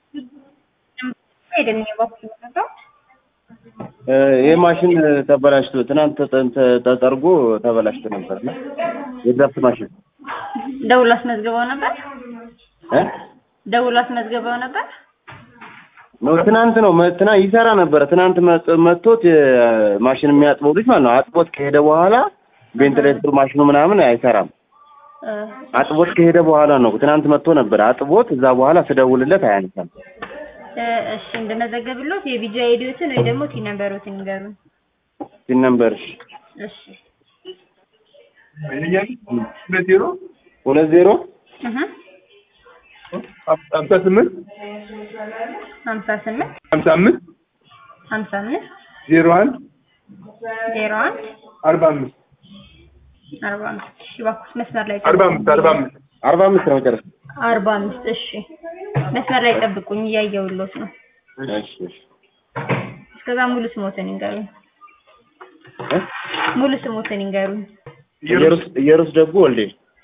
ሄደን የባኩ ነበር ይህ ማሽን ተበላሽቶ ትናንት ተጠ- ተ- ተጠርጎ ተበላሽቶ ነበር እና የድራፍት ማሽን ደውሎ አስመዝግበው ነበር። እ ደውሎ አስመዝግበው ነበር። ነው ትናንት ነው መ- ትናንት ይሰራ ነበረ። ትናንት መጥ- መጥቶት የ- ማሽን የሚያጥበው ልጅ ማለት ነው አጥቦት ከሄደ በኋላ ቬንትሌተሩ ማሽኑ ምናምን አይሰራም። እ፣ አጥቦት ከሄደ በኋላ ነው ትናንት መጥቶ ነበር አጥቦት። እዛ በኋላ ስደውልለት አያነሳም። እ፣ እሺ እንደመዘገብሎት የቢጂ አይዲዎትን ወይ ደግሞ ቲ ነምበሮትን ይንገሩን። ሲን ነበር እሺ ሁለት ዜሮ ሁለት ዜሮ እህ ሀምሳ ስምንት ሀምሳ ስምንት ሀምሳ አምስት ሀምሳ አምስት ዜሮ አንድ ዜሮ አንድ አርባ አምስት አርባ አምስት እሺ እባክዎት መስመር ላይ አርባ አምስት አርባ አምስት አርባ አምስት ነው መጨረሻ። አርባ አምስት እሺ መስመር ላይ ጠብቁኝ እያየሁሎት ነው እሺ እሺ እስከዛ ሙሉ ስሞትን ይንገሩኝ እ? ሙሉ ስሞትን ይንገሩኝ ኢየሩስ ኢየሩስ ደጉ ወልዴ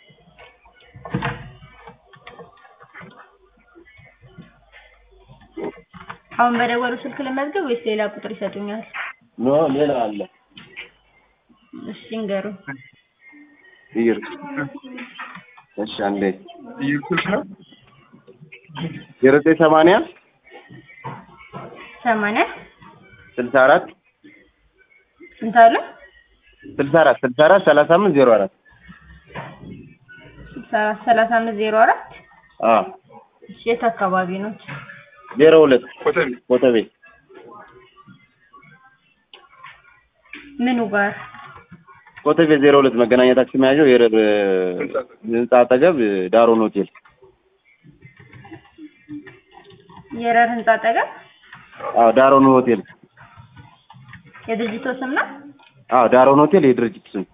አሁን በደወሉ ስልክ ለመዝገብ ወይስ ሌላ ቁጥር ይሰጡኛል ኖ ሌላ አለ እሺ ይንገሩኝ ኢየሩስ እሺ አንዴ ኢየሱስ ነው ዜሮ ዘጠኝ ሰማንያ ሰማንያ ስልሳ አራት ስንት አሉ ስልሳ አራት ስልሳ አራት ሰላሳ አምስት ዜሮ አራት ስልሳ አራት ሰላሳ አምስት ዜሮ አራት አዎ እሺ የት አካባቢ ነው ዜሮ ሁለት ኮተቤ ኮተቤ ምኑ ጋር ኮተቤ ዜሮ ሁለት መገናኛ ታክሲ መያዣው የረር ህንጻ አጠገብ ዳሮን ሆቴል የረር ህንጻ አጠገብ አዎ ዳሮን ሆቴል የድርጅቶ ስም ነው አዎ ዳሮን ሆቴል የድርጅት ስም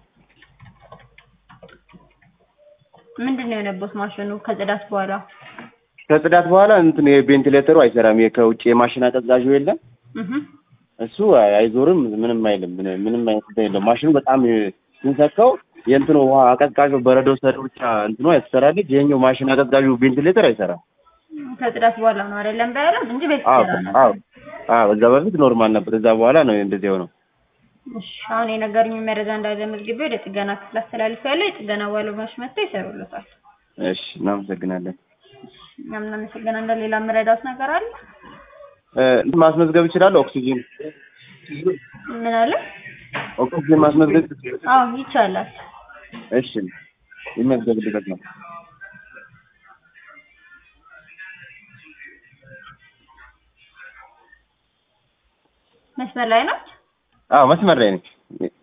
ምንድን ነው የሆነበት ማሽኑ ከጽዳት በኋላ ከጽዳት በኋላ እንትን የቬንቲሌተሩ አይሰራም ይሄ ከውጭ የማሽን አቀዝቃዡ የለም እህ እሱ አይ- አይዞርም ምንም አይልም ምን- ምንም አይነት እንትን የለም ማሽኑ በጣም ስንሰካው የእንትኑ ውሃ አቀዝቃዡ በረዶ ሰር ብቻ እንትኑ ያስሰራልኝ ይሄኛው ማሽን አቀዝቃዡ ቬንቲሌተር አይሰራም ከጽዳት በኋላ ነው አይደለም ባያለም እንጂ ቤት አዎ ይሰራ ነበር አዎ አዎ እዛ በፊት ኖርማል ነበር እዛ በኋላ ነው እንደዚህ የሆነው እሺ አሁን የነገሩኝ መረጃ እንዳለ መዝግቤ ወደ ጥገና ክፍል አስተላልፌያለሁ የጥገና ባለሙያዎች መጥተው ይሰሩለታል እሺ እናመሰግናለን እኛም እናመሰግናለን ሌላ የምረዳውት ነገር አለ እ እንትን ማስመዝገብ እችላለሁ ኦክሲጂን ምን አለ ኦክሲጂን ማስመዝገብ አዎ ይቻላል እሺ ይመዝገብልበት ነው መስመር ላይ ነው አዎ መስመር ላይ ነኝ